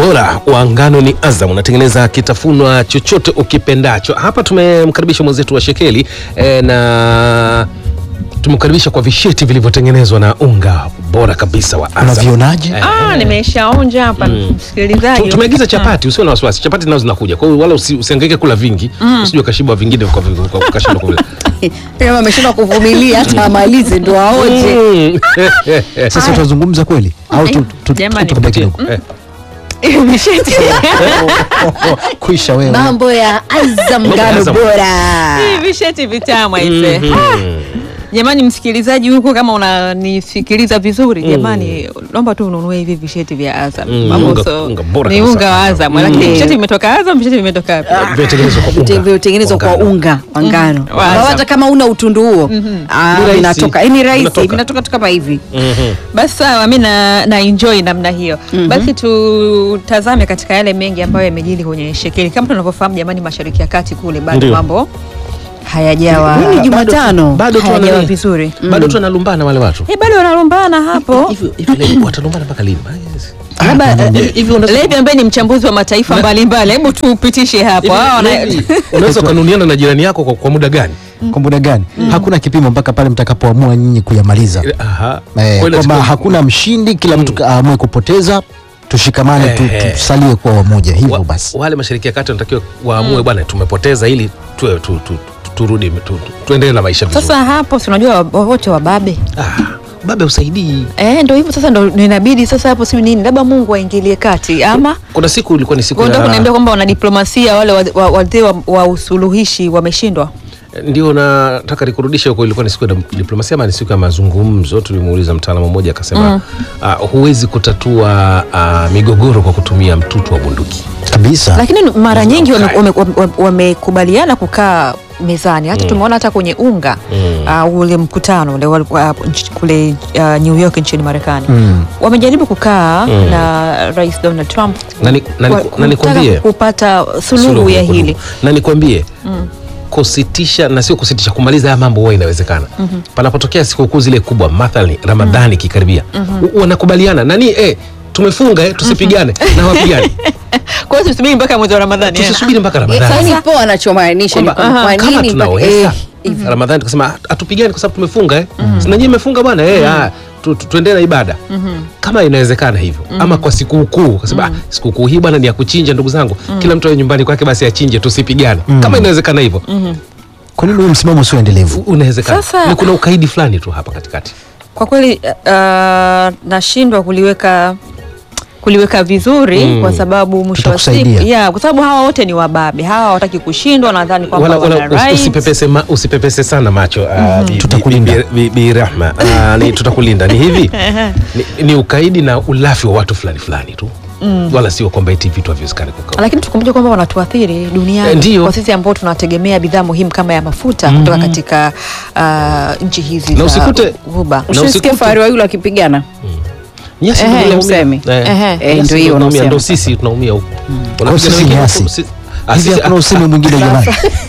bora wa ngano ni Azam, unatengeneza kitafunwa chochote ukipendacho. Hapa tumemkaribisha mwenzetu wa Shekeli e, na tumemkaribisha kwa visheti vilivyotengenezwa na unga bora kabisa wa Azam. Unavionaje? Eh, Ah, nimeshaonja hapa msikilizaji. Tu- tumeagiza chapati, usiwe na wasiwasi, chapati nazo zinakuja. Kwa hiyo wala usi, usihangaike kula vingi, usije ukashiba vingine kwa kwa- kwa- ukashindwa kula. kama ameshindwa kuvumilia hata amalize ndo aoje. Mm. Sasa tutazungumza kweli au tu- tu- Jamani. tu- tubakie kidogo? Eh, Visheti. Kuisha wewe. Mambo ya Azam ngano Azam. bora. Hivi visheti vitamu aise. Jamani msikilizaji huko kama unanisikiliza vizuri jamani naomba tu ununue hivi visheti vya Azam. Mm, Mambo unga- so- unga bora ni kabisa. unga wa Azam. Lakini Mm. visheti vimetoka Azam, visheti vimetoka wapi? Vimetengenezwa kwa unga. Vilivyotengenezwa kwa ngano. unga wa ngano. Wa Ambao Azam. hata kama una utundu huo ah, Ni rahisi. vinatoka. Eh, Ni rahisi, Vinatoka. vinatoka tu kama hivi. Mhm. Basi sawa, mi na, na enjoy namna hiyo. Basi tutazame katika yale mengi ambayo yamejili kwenye shekeli. Kama tunavyofahamu jamani, mashariki ya kati kule bado Ndio. mambo hayajawa Leo ni Jumatano. Bado tu hayajawa wanani- vizuri. bado tu wanalumbana wale watu Eh, bado wanalumbana hapo. hivi hivi leo watalumbana mpaka lini? Labda Hivi- hivi unaweza- Levi ambaye ni mchambuzi wa mataifa mbalimbali, hebu tupitishe hapo. hivi- Hao wana- hivi unaweza ukanuniana na jirani yako kwa, kwa muda gani? Kwa muda gani? Hakuna kipimo mpaka pale mtakapoamua nyinyi kuyamaliza. Aha. Eh, Kweli kwamba siku- hakuna mshindi, kila mtu aamue kupoteza, tushikamane tu, Eh. tusalie kwa wamoja hivyo wa, basi. wale mashariki ya kati wanatakiwa waamue bwana, tumepoteza ili tuwe tu, tu, tu, turudi tu, tu, tuendelee na maisha vizuri. Sasa hapo si unajua wa- wote wababe ah, baba usaidii. eh, ndo hivyo sasa, ndo inabidi sasa hapo si nini, labda Mungu aingilie kati ama Kuna siku ilikuwa ni siku Kwa ndio ya- kuniambia kwamba wanadiplomasia wale wazee wa, wazee wa, wa usuluhishi wameshindwa. ndio nataka nikurudishe huko. Ilikuwa ni siku ya diplomasia ama ni siku ya mazungumzo? Tulimuuliza mtaalamu mmoja akasema, ah, huwezi kutatua ah, migogoro kwa kutumia mtutu wa bunduki. Kabisa. Lakini mara nyingi Okay. wamekubaliana wame, wame wamekubaliana kukaa mezani hata tumeona hata kwenye unga uh, ule mkutano ule wal- wa- nch- kule uh, New York nchini Marekani Mm. wamejaribu kukaa na Rais Donald Trump Na ni- na ni- wa- na kutaka nikwambie- kupata suluhu Suluhu ya kudumu. hili na nikwambie kusitisha na sio kusitisha, kumaliza haya mambo huwa inawezekana. Panapotokea sikukuu zile kubwa, mathalani Ramadhani ikikaribia, u- wanakubaliana nani, eh, tumefunga eh, tusipigane na wapigane, kwa hiyo tusubiri mpaka mwezi wa Ramadhani eh. tusisubiri mpaka Sasa Ramadhani. ni poa anachomaanisha ni Kwamba, kwa kama nini mpaka- tunaweza eh, Ramadhani tukasema hatupigani kwa sababu tumefunga eh. Si na nyinyi mmefunga bwana eh, ah, tu- tu- tuendelee na ibada kama inawezekana hivyo, ama kwa sikukuu kasema ah, sikukuu hii bwana ni ya kuchinja, ndugu zangu, kila mtu awe nyumbani kwake, basi achinje, tusipigane. Kama inawezekana hivyo, Kwa nini huyu msimamo sio endelevu? unawezekana. Sasa- Ni kuna ukaidi fulani tu hapa katikati. Kwa kweli uh, nashindwa kuliweka kuliweka vizuri Mm. kwa sababu mwisho wa siku Tutakusaidia. yeah, kwa sababu hawa wote ni wababe, hawa hawataki kushindwa, nadhani kwamba Wala, wala wana usi- right. usipepese, ma, usipepese sana macho ah, bi- bi- Tutakulinda. bi- bi- bi Rahma Ah, ni tutakulinda ni hivi ni, ni ukaidi na ulafi wa watu fulani fulani tu wala sio kwamba eti vitu haviwezekani kukaa Lakini tukumbuke kwamba wanatuathiri Eh, duniani ndiyo. kwa sisi ambao tunategemea bidhaa muhimu kama ya mafuta kutoka katika uh, nchi hizi Na za usikute- Ghuba. na Ushasikia usikute- fahari wa yule wakipigana Nyasi Ehe, ndio mnaumia. useme. Eh, Ehe. nyasi Eh, ndio ndio hiyo mnaumia, unasema. ndio sisi tunaumia huko. Kwa Wanapigana sisi wengine nyasi. huko, si- ah, Hivi sisi- hakuna ah, usemi mwingine jamani.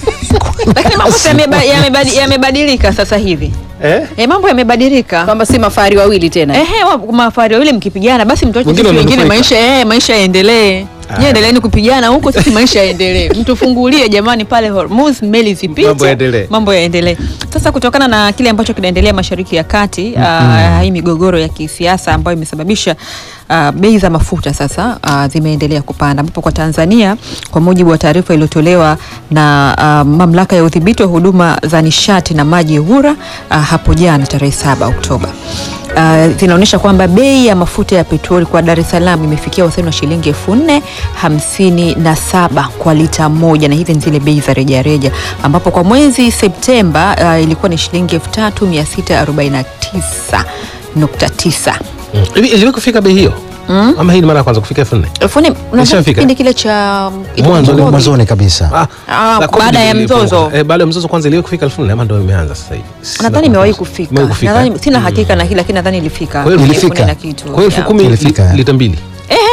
Lakini mambo sasa yameba- yamebadi- yamebadilika sasa hivi eh? e, mambo yamebadilika kwamba si mafahari wawili tena Ehe, wa- mafahari wawili mkipigana basi mtuache Wengine sisi wengine wamenufaika. maisha eh, maisha yaendelee. Ah. Nyie endeleeni kupigana huko, sisi maisha yaendelee. Mtufungulie jamani pale Hormuz, meli zipite, Mambo yaendelee. mambo yaendelee. Sasa kutokana na kile ambacho kinaendelea Mashariki ya Kati, ah, hii migogoro ya kisiasa ambayo imesababisha ah, bei za mafuta sasa ah, zimeendelea kupanda, ambapo kwa Tanzania kwa mujibu wa taarifa iliyotolewa na ah, mamlaka ya udhibiti wa huduma za nishati na maji EWURA ah, hapo jana tarehe 7 Oktoba Uh, zinaonyesha kwamba bei ya mafuta ya petroli kwa Dar es Salaam imefikia wastani wa shilingi elfu nne hamsini na saba kwa lita moja, na hizi ni zile bei za rejareja, ambapo kwa mwezi Septemba uh, ilikuwa ni shilingi elfu tatu mia sita arobaini na tisa nukta tisa Mm. Hivi iliwahi kufika bei hiyo ama hii ni mara ya kwanza kufika elfu nne elfu nne unadhani Ishafika? kipindi kile cha Mwanzo, Covid? Mwanzoni kabisa. Ah, Ah, la baada Covid ya ilipunguka. mzozo. Eh, baada ya mzozo kwanza iliwahi kufika elfu nne ama ndio imeanza sasa hivi? Sina nadhani imewahi kumbuka. kufika, Imewahi kufika, nadhani eh? sina hakika na hili, lakini nadhani ilifika Kwa hiyo elfu ilifika. nne na kitu Kwa hiyo elfu yeah. kumi Ilifika, li- eh. lita mbili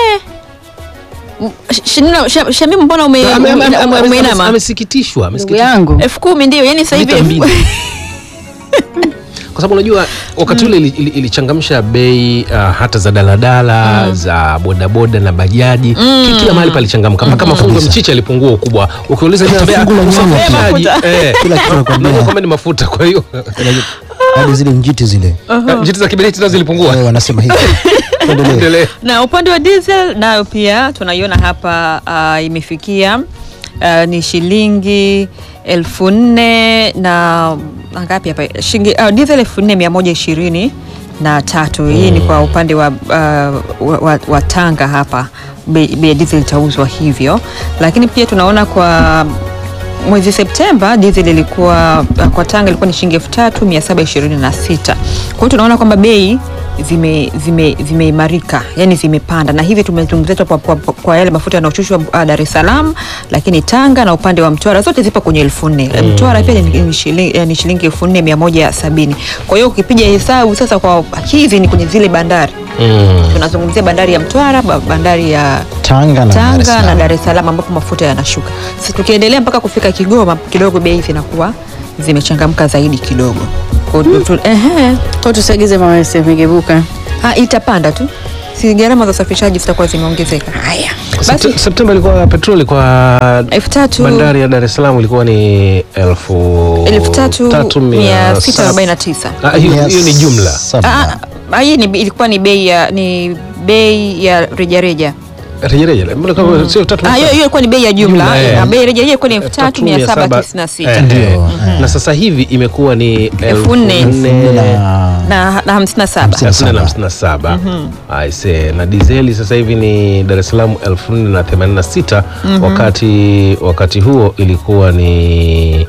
Sh- Shinina- Sha- Shamimu, mbona ume- Ame- ame- ame- ame- umeinama? ame- amesikitishwa ndugu amesikitishwa. yangu elfu kumi ndio yani sasa hivi Lita elfu- mbili. kwa sababu unajua wakati ule ili- ili- ilichangamsha bei uh, hata za daladala za bodaboda na bajaji Ki- kila mahali palichangamka mpaka mafungo ya mchicha yalipungua ukubwa ukiuliza Hata Mbeya, fungu la nyanya usafirishaji, pia. eh, Kila kitu nakwambia. unajua kwamba ni mafuta kwa hiyo hadi zile njiti zile njiti za kiberiti nazo zilipungua Wao wanasema hivi tuendelee Endelee. na upande wa diesel nayo pia tunaiona hapa uh, imefikia uh, ni shilingi elfu nne na na ngapi hapa shilingi uh, diesel elfu nne mia moja ishirini na tatu hii ni kwa upande wa, uh, wa, wa, wa Tanga hapa bei bei ya diesel itauzwa hivyo, lakini pia tunaona kwa mwezi Septemba diesel ilikuwa kwa Tanga ilikuwa ni shilingi elfu tatu mia saba ishirini na sita. Kwa hiyo tunaona kwamba bei zimeimarika zime, zimeimarika, yani zimepanda, na hivi tumezungumzia tu kwa, kwa, kwa yale mafuta yanayoshushwa uh, Dar es Salaam, lakini Tanga na upande wa Mtwara zote zipo kwenye elfu nne. Mtwara pia ni, ni shilingi, ni shilingi elfu nne mia moja sabini. Kwa hiyo ukipiga hesabu sasa kwa hizi ni kwenye zile bandari Mm. tunazungumzia bandari ya Mtwara, ba- bandari ya Tanga na Dar es Tanga na Salaam. Dar es Salaam ambapo mafuta yanashuka. Sasa tukiendelea mpaka kufika Kigoma kidogo bei zinakuwa zimechangamka zaidi kidogo. Kwa hiyo tu- ehe, Kwa tusiagize mawese migebuka. ah, itapanda tu, si gharama za usafirishaji zitakuwa zimeongezeka. Haya basi, Septe- Septemba ilikuwa petroli kwa elfu tatu bandari ya Dar es Salaam ilikuwa ni elfu elfu tatu tatu mia sita saba- arobaini na tisa. Ah, hiyo hiyo ni jumla Saba. Ah, hii ni ilikuwa ni bei ya ni bei ya rejareja. rejereje mbona kama sio tatu Ah, hiyo hiyo ilikuwa ni bei ya jumla. Jumla, eh. Ah, Bei ya rejareja ilikuwa ni elfu tatu mia saba tisini na sita. Eh, Ndio, eh. eh. na sasa hivi imekuwa ni Elfu nne. Na- na na hamsini na saba. Hamsini. elfu nne na hamsini na saba aise na dizeli sasa hivi ni Dar es Salaam elfu nne na themanini na sita wakati wakati huo ilikuwa ni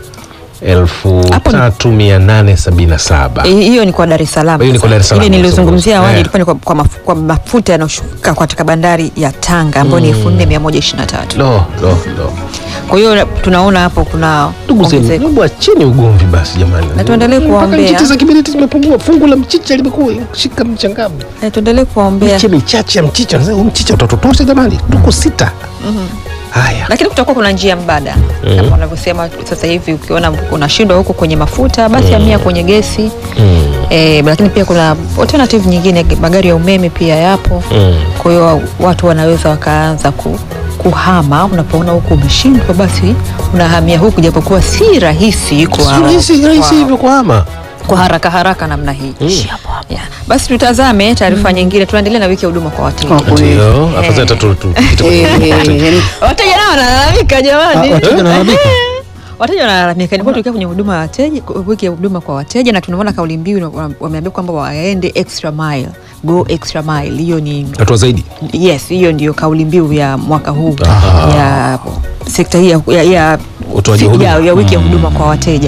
elfu Hapo ni- tatu mia nane sabini na saba Eh, hiyo ni kwa Dar es Salaam. Hiyo ni kwa sasa. Dar es Salaam Ile nilizungumzia awali Eh. ilikuwa ni kwa, kwa, maf, kwa mafuta yanayoshuka katika bandari ya Tanga ambayo ni elfu nne mia moja ishirini na tatu. lo lo lo Kwa hiyo tunaona hapo kuna ndugu zenu ongezeko. hebu acheni ugomvi basi jamani Na tuendelee Mpaka kuwaombea. nchi za kiberiti zimepungua fungu la mchicha limekuwa shika mchangamu Eh, tuendelee kuwaombea, miche michache ya mchicha Sasa huu mchicha utatotosha jamani tuko sita haya lakini kutakuwa kuna njia mbadala kama wanavyosema sasa hivi, ukiona unashindwa huko kwenye mafuta basi hamia kwenye gesi Mm. eh, lakini pia kuna alternative nyingine, magari ya umeme pia yapo. Mm. Kwa hiyo watu wanaweza wakaanza ku, kuhama. Unapoona huku umeshindwa, basi unahamia huku, japokuwa si rahisi kwa, Sio rahisi rahisi kwa- hivyo kuhama kwa haraka haraka namna hii yeah. Basi tutazame taarifa nyingine, tunaendelea na wiki ya huduma kwa wateja. Kwa kweli. ndio afadhali hata tu- tu- tupite kwenye- Eh, eh, yani, Wateja nao wanalalamika Ah, jamani, wateja wanalalamika? wateja wanalalamika. Nilikuwa tukiwa kwenye huduma ya wateja, wiki ya huduma kwa wateja, na tunaona kauli mbiu ina- wameambia kwamba waende extra mile, go extra mile. Hiyo ni hatua zaidi yes, hiyo ndio kauli mbiu ya mwaka huu ya sekta hii ya, ya, ya, Utoaji huduma. ya, ya wiki ya huduma kwa wateja,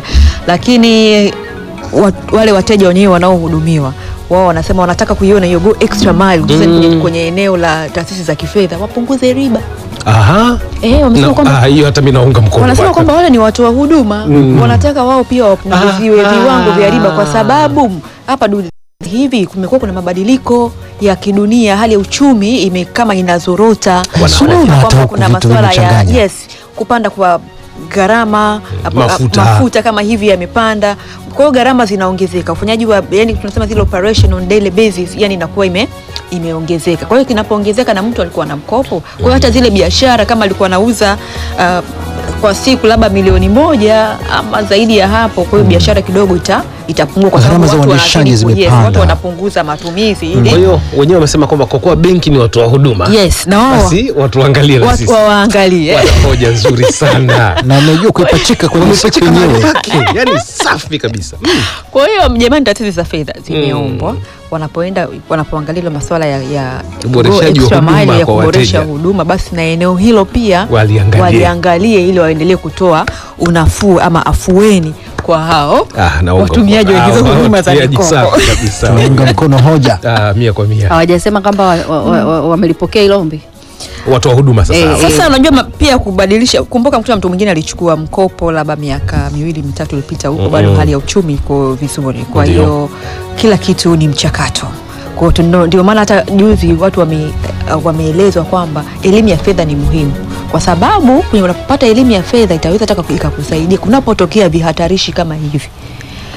lakini wa, wale wateja wenyewe wanaohudumiwa wao wanasema wanataka kuiona hiyo go extra mile hususan kwenye, kwenye eneo la taasisi za kifedha wapunguze riba. aha Eh, wamesema Na- kwamba ah, hiyo hata mi naunga mkono wanasema bwana. kwamba wale ni watoa huduma wanataka wao pia wapunguziwe Ah, viwango vya riba kwa ah. sababu hapa du hivi kumekuwa kuna mabadiliko ya kidunia, hali ya uchumi ime kama inazorota, Bwana, Kuna unaona hata kwamba huku kuna vitu masuala ya vimechanganya. yes, kupanda kwa gharama hapo- Mafuta. mafuta kama hivi yamepanda, kwa hiyo gharama zinaongezeka, ufanyaji wa yani tunasema zile operation on daily basis, yani inakuwa ime imeongezeka. Kwa hiyo kinapoongezeka na mtu alikuwa na mkopo, kwa hiyo hata zile biashara kama alikuwa anauza uh, kwa siku labda milioni moja ama zaidi ya hapo, kwa hiyo biashara kidogo ita itapungua kwa sababu Gharama za watu uendeshaji wanazidi ku- yes, zimepanda. watu wanapunguza matumizi kwa ili hiyo wenyewe wamesema kwamba kwa kuwa benki ni watoa huduma yes, na wao basi watu waangalie na watu sisi wawaangalie Wana hoja nzuri sana na amejua kuipachika kwenye siku Wamepachika mahali yenyewe pake yani safi kabisa Mm. Kwa hiyo jamani, taasisi za fedha zimeombwa wanapoenda wanapoangalia ile masuala ya, ya Uboreshaji go wa extra huduma mile ya kwa kuboresha wateja. huduma, basi na eneo hilo pia Waliangalie. waliangalie ili waendelee kutoa unafuu ama afueni kwa hao Ah, naunga watumiaji wa mkono. hizo Ah, huduma za watumiaji mikopo. safi kabisa tunaunga mkono hoja Ah, mia kwa mia hawajasema kwamba wamelipokea wa, wa, wa, wamelipokea hilo ombi. watoa huduma sasa Eh, hawa. Sasa unajua ma- pia kubadilisha, kumbuka mkuta mtu mwingine alichukua mkopo labda miaka miwili mitatu iliyopita, huko bado hali ya uchumi iko vizuri, kwa Ndio. hiyo kila kitu ni mchakato. Kwa hiyo tuno- ndio maana hata juzi watu wame, uh, wameelezwa kwamba elimu ya fedha ni muhimu, kwa sababu kwenye unapopata elimu ya fedha itaweza hata ikakusaidia kunapotokea vihatarishi kama hivi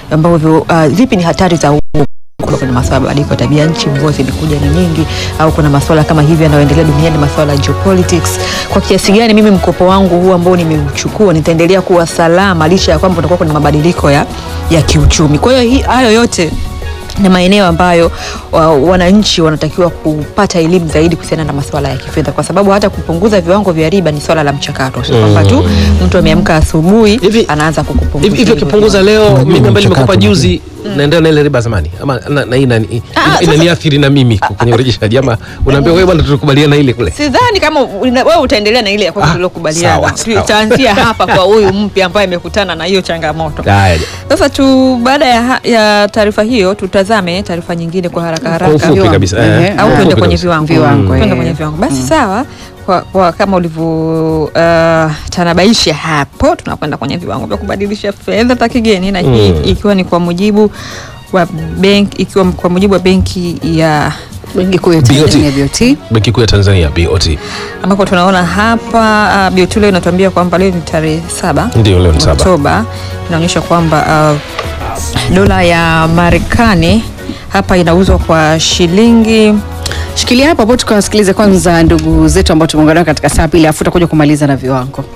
ambavyo uh, vipi ni hatari za kuna kuna masuala ya mabadiliko ya tabia nchi, mvua zimekuja ni nyingi, au kuna masuala kama hivi yanayoendelea duniani, masuala ya geopolitics. Kwa kiasi gani mimi mkopo wangu huu ambao nimeuchukua nitaendelea kuwa salama licha ya kwamba kutakuwa kuna mabadiliko ya, ya kiuchumi. Kwa hiyo hii- hayo yote ni maeneo ambayo wa, wananchi wanatakiwa kupata elimu zaidi kuhusiana na masuala ya kifedha, kwa sababu hata kupunguza viwango vya riba ni swala la mchakato, sio kwamba tu mtu ameamka asubuhi Hivi- anaanza kukupunguza hivi hivi hivyo ukipunguza viwango. leo Unajua mimi ambaye mchakato nimekupa mwingine. juzi naendelea na ile riba zamani ama na, na, ina, ina, Ah, inaniathiri na mimi kwenye urejeshaji ama unaambia wewe bwana tulikubaliana ile kule sidhani kama una- wewe utaendelea na ile ya kwako Ah, tuliokubaliana. sawa, sawa. Tutaanzia hapa kwa huyu mpya ambaye amekutana na hiyo changamoto. Haya. Sasa tu baada ya, ha- ya taarifa hiyo tutazame taarifa nyingine kwa haraka kwa haraka ufupi Viwango. kabisa Ehe. eh, au kwa tuende ufupi kwenye kabisa. viwango, Viwango, Tuende eh. kwenye viwango basi sawa kwa, kwa kama ulivyo uh, tanabaisha hapo tunakwenda kwenye viwango vya kubadilisha fedha za kigeni na hii Mm. ikiwa ni kwa mujibu wa benki ikiwa kwa mujibu wa benki ya Benki Kuu ya BOT. Tanzania BOT. benki kuu ya Tanzania BOT ambapo tunaona hapa uh, BOT leo inatuambia kwamba leo ni tarehe saba Ndio, leo ni saba. Oktoba inaonyesha kwamba uh, dola ya Marekani hapa inauzwa kwa shilingi Shikilia hapo hapo tukawasikilize kwanza ndugu zetu ambao tumeungana nao katika saa pili afu tutakuja kumaliza na viwango.